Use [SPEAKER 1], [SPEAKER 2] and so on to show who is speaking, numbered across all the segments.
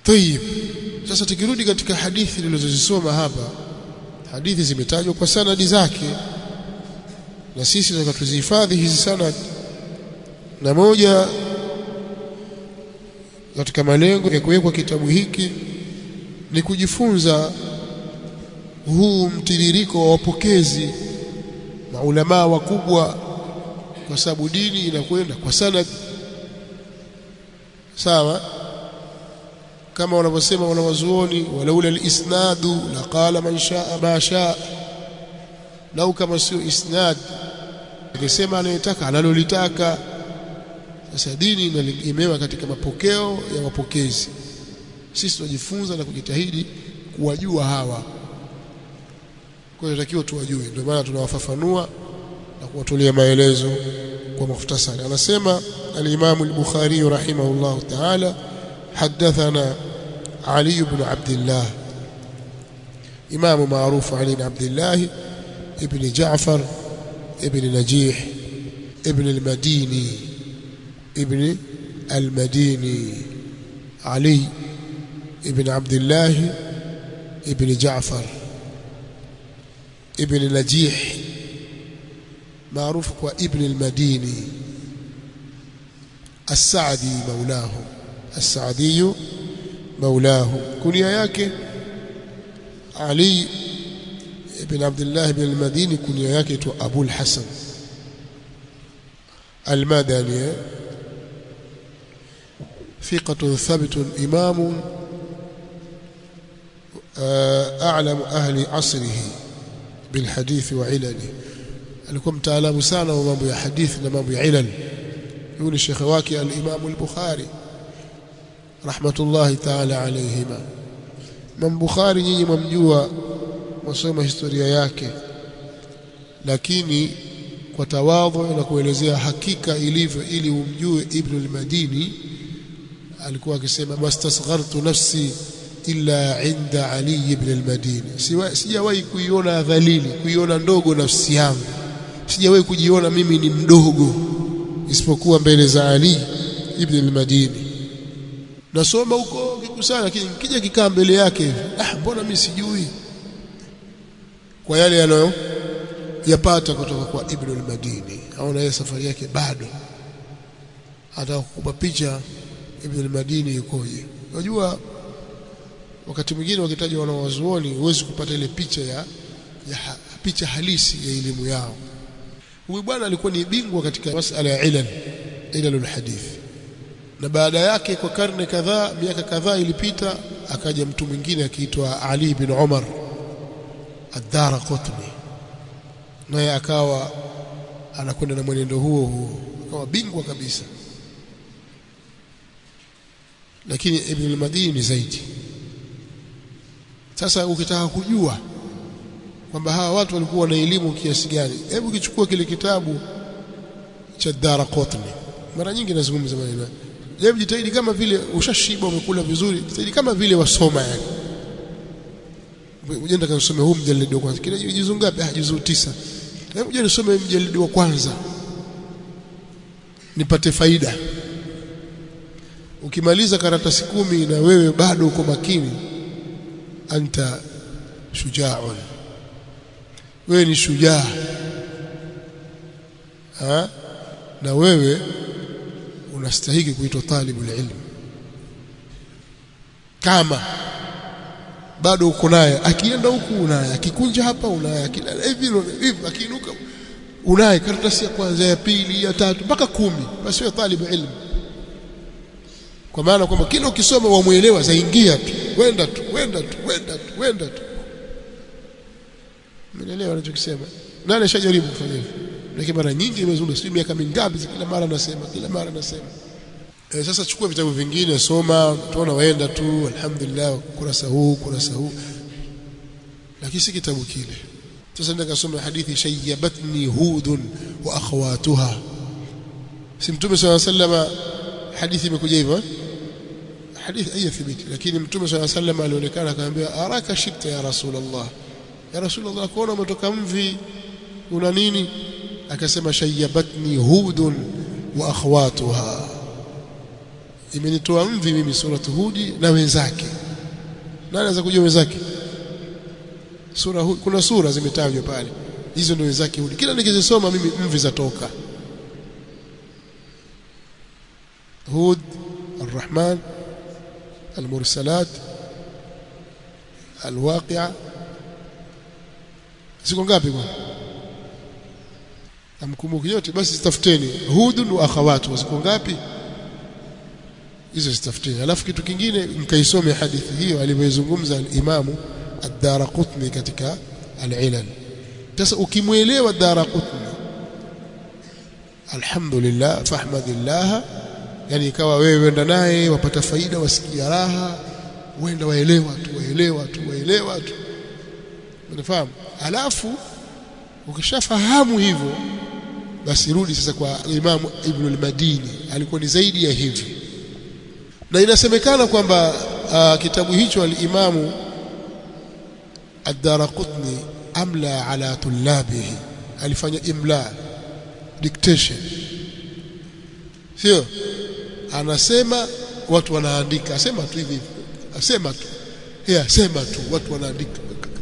[SPEAKER 1] Tayib. Sasa tukirudi katika hadithi nilizozisoma hapa, hadithi zimetajwa kwa sanadi zake, na sisi tunataka tuzihifadhi hizi sanad, na moja katika malengo ya kuwekwa kitabu hiki ni kujifunza huu mtiririko wa wapokezi maulamaa wakubwa, kwa sababu dini inakwenda kwa sanad. Sawa, kama wanavyosema wanawazuoni, walaula alisnadu laqala man shaa ma shaa, lau kama sio isnad angesema anayetaka analolitaka. Sasa dini inaegemewa katika mapokeo ya wapokezi. Sisi tunajifunza na kujitahidi kuwajua hawa, kwa hiyo tunatakiwa tuwajue. Ndio maana tunawafafanua na kuwatolea maelezo kwa mukhtasari. Anasema al-Imam al-Bukhari rahimahullah ta'ala, hadathana Ali ibn Abdullah, imamu maarufu Ali ibn Abdullah ibn Ja'far ibn Najih ibn al-Madini ibn al-Madini Ali ibn Abdullah ibn Ja'far ibn Najih maarufu kwa ibn al-Madini السعدي مولاه السعدي مولاه كنيا yake Ali ibn Abdullah ibn al-Madini kunia yake tu Abu al-Hasan al-Madani ثقة ثبت إمام أعلم أهل عصره بالحديث وعلله alikuwa mtaalamu sana wa mambo ya hadithi na mambo ya ilal yule shekhe wake al-Imam al-Bukhari rahmatullahi ta'ala alayhima Imam Bukhari nyinyi mwamjua mwasoma historia yake lakini kwa tawadhu na kuelezea hakika ilivyo ili umjue Ibn al-Madini alikuwa akisema mastasghartu nafsi illa inda Ali ibn al-Madini sijawahi kuiona dhalili kuiona ndogo nafsi yangu sijawahi kujiona mimi ni mdogo isipokuwa mbele za Ali ibn al-Madini nasoma huko kikusanya lakini kija kikaa mbele yake ah mbona mimi sijui kwa yale yanayo yapata kutoka kwa Ibn al-Madini aona yeye safari yake bado hata kukupa picha Ibn al-Madini yukoje unajua wakati mwingine wakitaja wanawazuoni huwezi kupata ile picha ya, ya ha, picha halisi ya elimu yao huyu bwana alikuwa ni bingwa katika masala ya ilal ilalul hadith na baada yake kwa karne kadhaa miaka kadhaa ilipita akaja mtu mwingine akiitwa Ali bin Umar ad-Darqutni naye akawa anakwenda na mwenendo huo huo akawa bingwa kabisa lakini Ibn al-Madini ni zaidi sasa ukitaka kujua kwamba hawa watu walikuwa na elimu kiasi gani hebu kichukua kile kitabu cha Darqutni mara nyingi nazungumza maneno hebu jitahidi kama vile ushashiba umekula vizuri jitahidi kama vile wasoma yani ujenda kasome huu mjalidi wa kwanza kile juzu ngapi ah juzu tisa hebu je nisome mjalidi wa kwanza nipate faida ukimaliza karatasi kumi na wewe bado uko makini anta shujaun wewe ni shujaa ha? na wewe unastahili kuitwa talibul ilm kama bado uko naye akienda huku unaye akikunja hapa unaye hivi hivi akiinuka unaye karatasi ya kwanza ya pili ya tatu mpaka kumi basi wewe talibu ilm kwa maana kwamba kila ukisoma wamuelewa zaingia tu wenda tu wenda tu wenda tu wenda tu Mnaelewa anachokisema? Nani ashajaribu kufanya hivyo? Lakini mara nyingi imezunguka sio miaka mingapi kila mara nasema, kila mara nasema. E, sasa chukua vitabu vingine soma, tuona waenda tu alhamdulillah kurasa huu kurasa huu. Lakini si kitabu kile. Sasa ndio kasoma hadithi shayyabatni hudun wa akhawatuha. Si Mtume صلى الله عليه وسلم hadithi imekuja hivyo eh? hadithi haiyathibiti lakini Mtume صلى الله عليه وسلم alionekana akamwambia araka shibta ya Rasulullah ya rasulullah kuona umetoka mvi una nini akasema shayyabatni hudun wa akhwatuha imenitoa mvi mimi suratu hudi na wenzake nani anaweza kujua wenzake sura hudi kuna sura zimetajwa pale hizo ndio wenzake hudi kila nikizisoma mimi mvi zatoka hud الرحمن المرسلات الواقعة ziko ngapi bwana amkumbuki yote basi zitafuteni hudun wa akhawatu ziko ngapi hizo zitafuteni alafu kitu kingine mkaisome hadithi hiyo alivyozungumza al-Imamu ad-Daraqutni katika al-Ilal sasa ukimwelewa ad-Daraqutni alhamdulillah fahmadillah yani ikawa wewe wenda naye wapata faida wasikia raha wenda waelewa tu waelewa tu waelewa tu unafahamu alafu ukishafahamu hivyo basi rudi sasa kwa Imam Ibn al-Madini alikuwa ni zaidi ya hivi na inasemekana kwamba uh, kitabu hicho al-Imamu ad-Daraqutni amla ala tullabihi alifanya imla dictation sio anasema watu wanaandika asema tu hivi asema tu yeah, sema tu watu wanaandika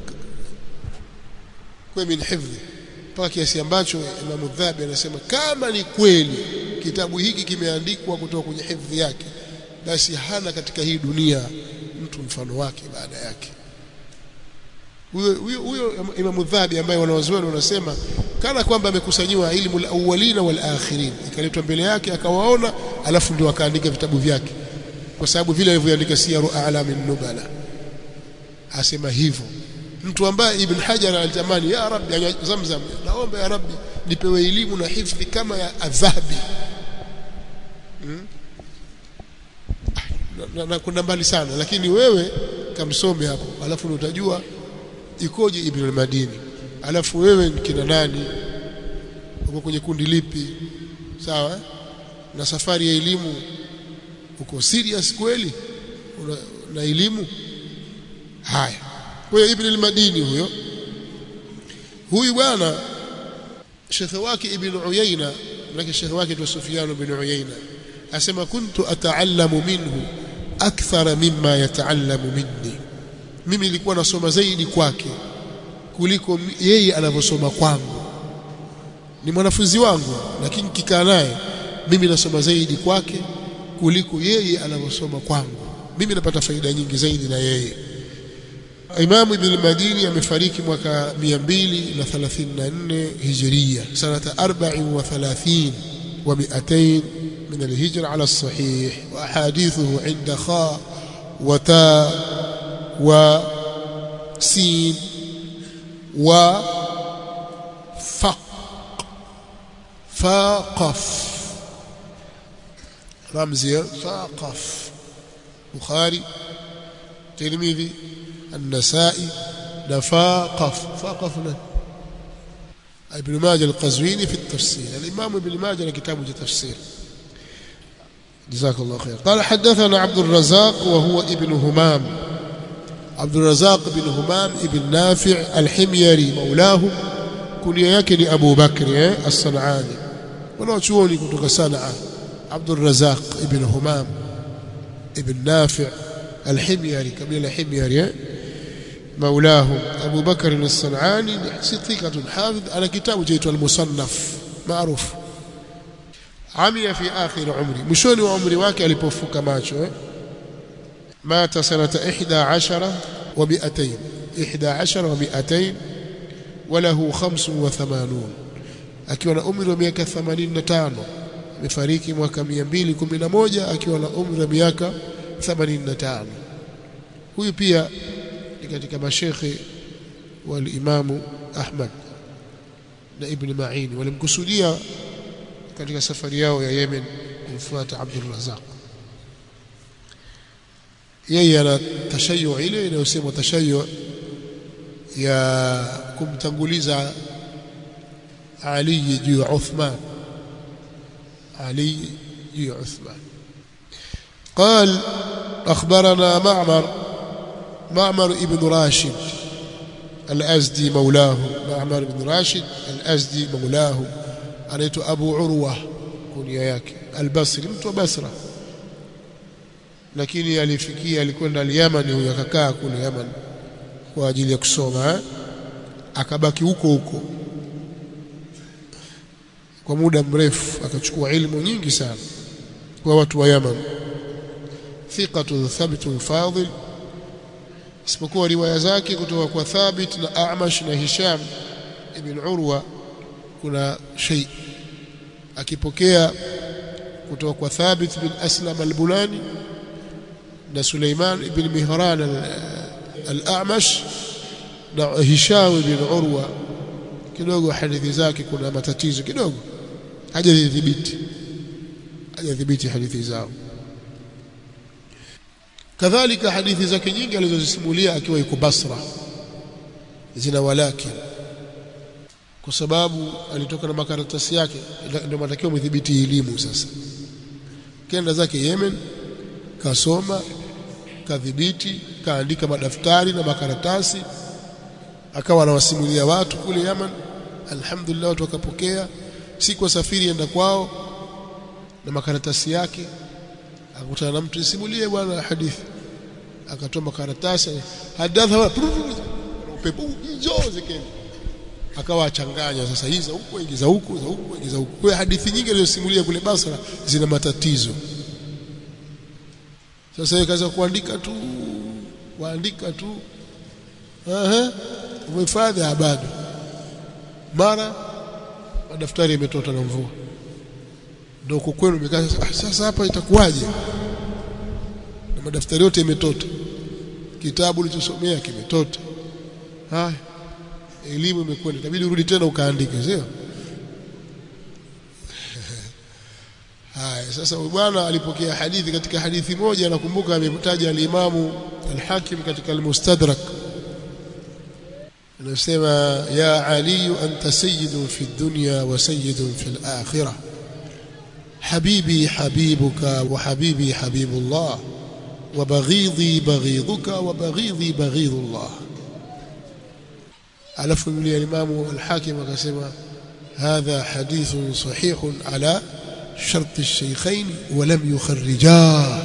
[SPEAKER 1] kwa min hifdhi mpaka kiasi ambacho Imam Dhabi anasema kama ni kweli kitabu hiki kimeandikwa kutoka kwenye hifdhi yake basi hana katika hii dunia mtu mfano wake baada yake huyo huyo huyo Imam Dhabi ambaye wanawazuoni wanasema kana kwamba amekusanyiwa ilmu al-awwalina wal-akhirin ikaletwa mbele yake akawaona alafu ndio akaandika vitabu vyake kwa sababu vile alivyoandika siyaru a'lamin nubala asema hivyo mtu ambaye Ibn Hajar alitamani ya Rabbi ya Zamzam naomba ya Rabbi nipewe elimu na hifdhi kama ya adhabi hmm? na, na kuna mbali sana lakini wewe kamsome hapo alafu utajua ikoje Ibn al-Madini alafu wewe ni kina nani uko kwenye kundi lipi sawa na safari ya elimu uko serious kweli una, na elimu haya kwa hiyo Ibn al-Madini huyo huyu bwana shekhe wake Ibn Uyayna na shekhe wake ni Sufyan ibn Uyayna asema kuntu ataallamu minhu akthara mimma yataallamu minni mimi nilikuwa nasoma zaidi kwake kuliko yeye anavyosoma kwangu ni mwanafunzi wangu lakini kikaa naye mimi nasoma zaidi kwake kuliko yeye anavyosoma kwangu mimi napata faida nyingi zaidi na yeye Imam Ibn al-Madini amefariki mwaka 234 Hijria sanata 34 wa 200 من الهجرة على الصحيح وأحاديثه عند خاء وتاء وسين وفق فاقف رمزي فاقف بخاري ترمذي النسائي نفاقف فاقف ابن ماجه القزويني في التفسير الإمام ابن ماجه له كتابه التفسير جزاك الله خير قال حدثنا عبد الرزاق وهو ابن همام عبد الرزاق بن همام ابن نافع الحميري مولاه كنيا yake ni Abu Bakr eh as-Sanani wanaochuoni kutoka Sanaa عبد الرزاق ابن همام ابن نافع الحميري قبيله الحميري مولاه أبو بكر الصنعاني ثقة حافظ على كتاب جيت المصنف معروف عمي في آخر عمري مشوني وعمري واكي alipofuka macho eh مات سنة إحدى عشر ومئتين إحدى عشر ومئتين وله خمس وثمانون akiwa na umri wa miaka 85 amefariki mwaka 211 akiwa na umri wa miaka 85 huyu pia ni katika mashekhe wal imamu Ahmad na Ibn Ma'in walimkusudia katika safari yao ya Yemen kumfuata Abdul Razak yeye ana tashayu ile inayosema tashayu ya kumtanguliza Ali juu ya Uthman علي جي عثمان قال أخبرنا معمر معمر ابن راشد الأزدي مولاه معمر بن راشد الأزدي مولاه أنيت أبو عروة كنيا ياك البصري مت بصرة lakini alifikia alikwenda al-Yaman huyo akakaa kule Yaman kwa ajili ya kusoma eh? akabaki huko huko kwa muda mrefu akachukua ilmu nyingi sana kwa watu wa Yaman thiqatu thabitun fadil isipokuwa riwaya zake kutoka kwa Thabit na A'mash na Hisham ibn Urwa kuna shay akipokea kutoka kwa Thabit bin Aslam al-Bunani na Suleiman ibn Mihran al-A'mash na Hisham ibn Urwa kidogo hadithi zake kuna matatizo kidogo hajadhibiti hajadhibiti hadithi zao kadhalika hadithi zake nyingi alizozisimulia akiwa yuko Basra zina walakin kwa sababu alitoka na makaratasi yake ndio matakiwa mdhibiti elimu sasa kenda zake Yemen kasoma kadhibiti kaandika madaftari na makaratasi akawa anawasimulia watu kule Yaman alhamdulillah watu wakapokea siku wasafiri enda kwao na makaratasi yake akakutana na mtu simulie bwana hadithi akatoa makaratasi hadatha upepo njoze kende akawa achanganya sasa hizi za huku ingiza huku za huku ingiza huku kwa hadithi nyingi alizosimulia kule Basra zina matatizo sasa yeye kaza kuandika tu kuandika tu aha umehifadhi bado mara madaftari yametota na mvua ndio kwenu imekaa sasa hapa itakuwaje na madaftari yote yametota kitabu ulichosomea kimetota haya elimu imekwenda itabidi urudi tena ukaandike sio haya sasa bwana alipokea hadithi katika hadithi moja nakumbuka ametaja al-Imamu al-Hakim katika al-Mustadrak anasema ya Ali anta sayyidun fi dunya wa sayyidun fi al-akhirah حبيبي حبيبك وحبيبي حبيب الله وبغيضي بغيضك وبغيضي بغيض الله alafu yule imamu al-hakim akasema hadha hadithun sahihun ala shart ash-shaykhain wa lam yukharrijah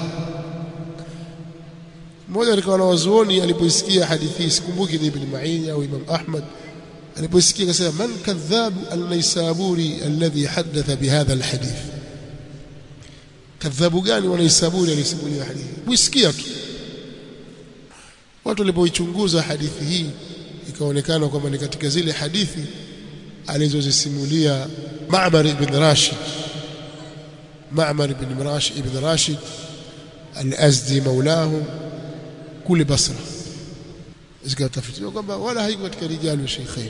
[SPEAKER 1] mmoja katika wanawazuoni alipoisikia hadithi hii sikumbuki ni ibn Ma'in au Imam Ahmad alipoisikia akasema man kadhabu al-Naisaburi alladhi hadatha bihadha al-hadith kadhabu gani wanaisaburi alisimulia hadithi muisikia tu watu walipoichunguza hadithi hii ikaonekana kwamba ni katika zile hadithi alizozisimulia Ma'mar ibn Rashid Ma'mar ibn Rashid ibn Rashid al-Azdi maulahu kule Basra zikatafitiwa kwamba wala haiko katika rijali wa Sheikhain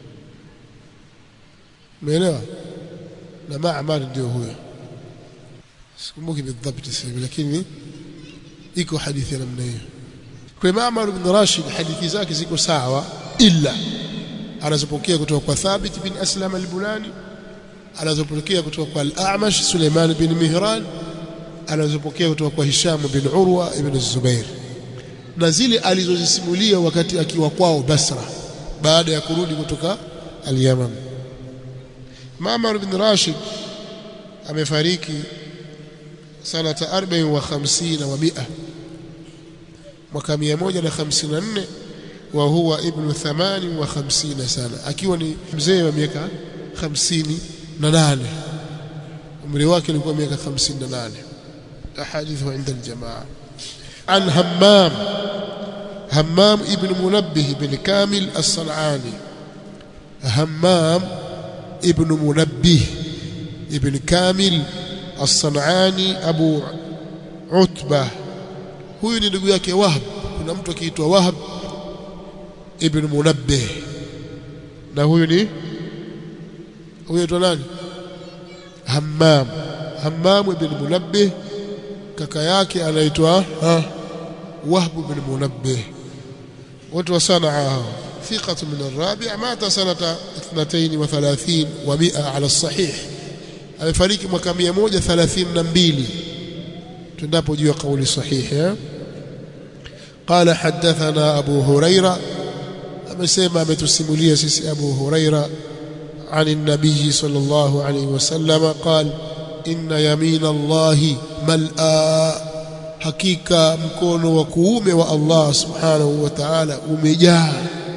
[SPEAKER 1] umeelewa na Ma'mar ndio huyo sikumbuki bidhabiti sasa lakini iko hadithi ya namna hiyo kwa Ma'mar ibn Rashid hadithi zake ziko sawa illa anazopokea kutoka kwa Thabit bin Aslam al-Bunani anazopokea kutoka kwa al-A'mash Suleiman bin Mihran anazopokea kutoka kwa Hisham bin Urwa ibn Zubair na zile alizozisimulia wakati akiwa kwao Basra baada ya kurudi kutoka al-Yaman Ma'mar ibn Rashid amefariki sanata 54 wa 100 mwaka 154 wa huwa ibnu 58 sana akiwa ni mzee wa miaka 58 umri wake ulikuwa miaka 58 ahadithu inda aljamaa an hammam hammam ibn munabbih ibn kamil as-sanani hammam ibn munabbih ibn kamil as-sanani abu utbah huyu ni ndugu yake Wahab kuna mtu akiitwa Wahab ibn Munabbih na huyu ni huyu anaitwa nani Hammam Hammam ibn Munabbih kaka yake anaitwa Wahab ibn Munabbih watu wa Sanaa ثقة من الرابع مات سنة 32 و100 على الصحيح amefariki mwaka 132 tunapo juu ya kauli sahihi قال حدثنا أبو هريرة amesema ametusimulia sisi Abu Huraira عن النبي صلى الله عليه وسلم قال إن يمين الله ملأ hakika mkono wa kuume wa Allah subhanahu wa ta'ala umejaa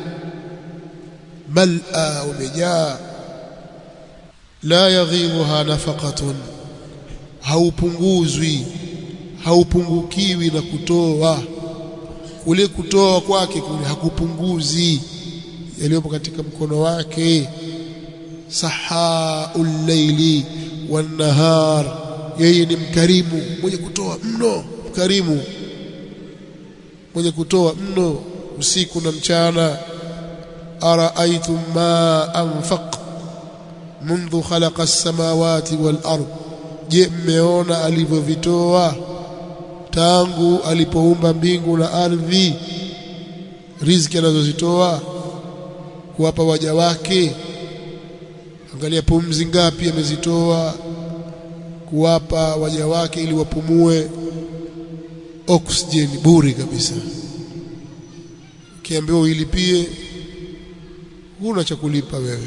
[SPEAKER 1] mal'a umejaa la yaghidhuha nafaqatun haupunguzwi haupungukiwi na kutoa kule kutoa kwake kule hakupunguzi yaliyopo katika mkono wake sahaul layli wan nahar yeye ni mkarimu mwenye kutoa mno mkarimu mwenye kutoa mno usiku na mchana araaitum ma anfaq منذ خلق السماوات والارض je mmeona alivyovitoa tangu alipoumba mbingu na ardhi riziki anazozitoa kuwapa waja wake angalia pumzi ngapi amezitoa kuwapa waja wake ili wapumue oxygen bure kabisa kiambiwa uilipie huna cha kulipa wewe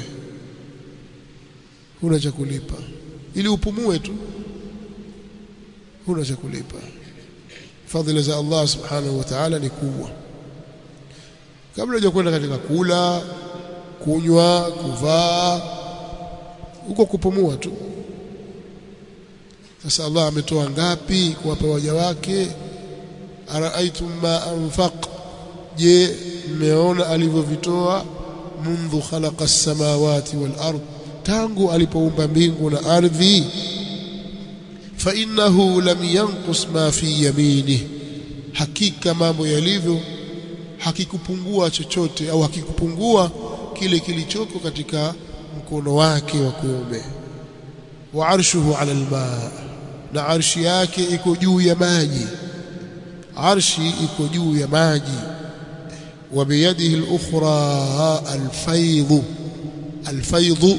[SPEAKER 1] huna cha kulipa ili upumue tu huna cha kulipa fadhila za Allah subhanahu wa ta'ala ni kubwa kabla ya kwenda katika kula kunywa kuvaa huko kupumua tu sasa Allah ametoa ngapi kuwapa waja wake araaitum ma anfaq je mmeona alivyovitoa mundu khalaqa as-samawati wal ard tangu alipoumba mbingu na ardhi fa innahu lam yanqus ma fi yaminihi hakika mambo yalivyo hakikupungua chochote au hakikupungua kile kilichoko katika mkono wake wa kuume wa arshuhu ala alma na arshi yake iko juu ya maji arshi iko juu ya maji wa biyadihi al-ukhra al-faydh al-faydh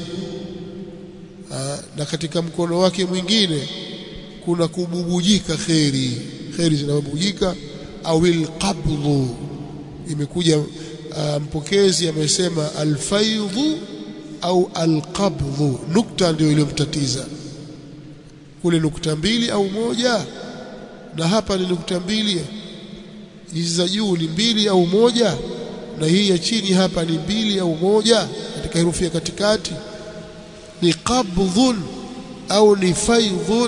[SPEAKER 1] na katika mkono wake mwingine kuna kububujika kheri kheri zinabubujika au alqabdhu imekuja uh, mpokezi amesema alfaidhu au alqabdhu nukta ndio iliyomtatiza kule nukta mbili au moja na hapa ni nukta mbili hizi za juu ni mbili au moja na hii ya chini hapa ni mbili au moja katika herufi ya katikati ni qabdhun au ni faidhun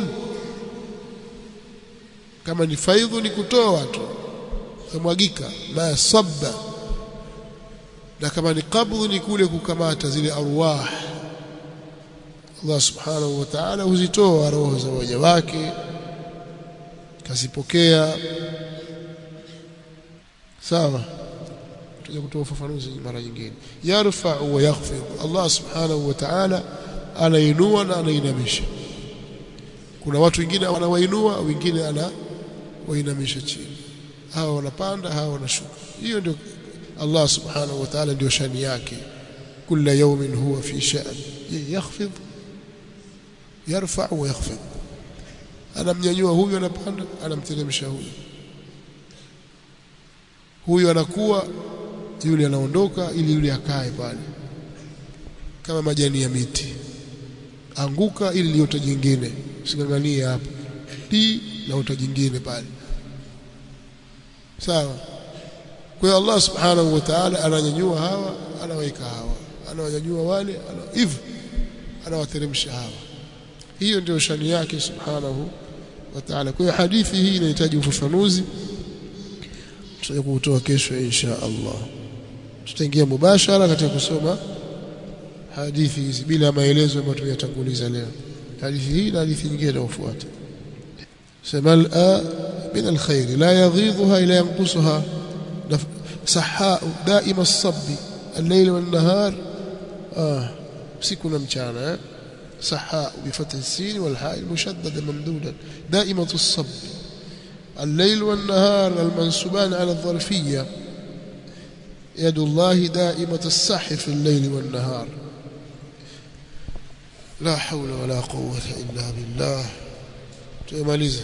[SPEAKER 1] kama ni faidhu ni kutoa tu kamwagika ma sabba na kama ni qabdhu ni kule kukamata zile arwah Allah subhanahu wa ta'ala huzitoa roho za waja wake kazipokea sawa tutaje kutoa ufafanuzi mara nyingine yarfa wa yakhfid Allah subhanahu wa ta'ala anainua na anainamisha kuna watu wengine anawainua wengine ana wainamisha chini hawa wanapanda hawa wanashuka hiyo ndio Allah subhanahu wa ta'ala ndio shani yake kila yawmin huwa fi sha'n yakhfid yarfa wa yakhfid anamnyanyua huyu anapanda anamteremsha huyu huyu anakuwa yule anaondoka ili yule akae pale kama majani ya miti anguka ili liota jingine usinganganie hapo ti na ota jingine pale sawa kwa hiyo Allah subhanahu wa ta'ala ananyanyua hawa anaweka hawa anawanyanyua wale hivyo anawateremsha hawa hiyo ndio shani yake subhanahu wa ta'ala kwa hiyo hadithi hii inahitaji ufafanuzi tutaje kutoa kesho insha Allah tutaingia mubashara katika kusoma hadithi hizi bila maelezo ambayo tuyatanguliza leo hadithi hii na hadithi nyingine inayofuata سمل من الخير لا يغيضها إلا ينقصها سحاء دائم الصب الليل والنهار آه سكنا مشانا سحاء بفتح السين والحاء المشددة ممدودا دائمة الصب الليل والنهار المنسوبان على الظرفية يد الله دائمة السح في الليل والنهار لا حول ولا قوة إلا بالله تماليزه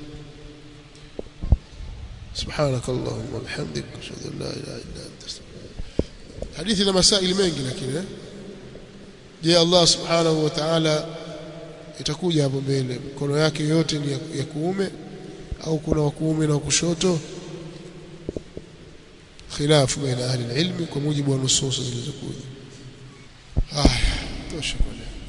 [SPEAKER 1] سبحانك اللهم وبحمدك اشهد ان لا اله الا انت استغفرك حديث ina masaili mengi lakini je Allah subhanahu wa ta'ala itakuja hapo mbele mkono yake yote ni ya kuume au kuna wa kuume na wa kushoto khilafu baina ahli ilmi kwa mujibu wa nusus zilizokuja haya tosha kwa leo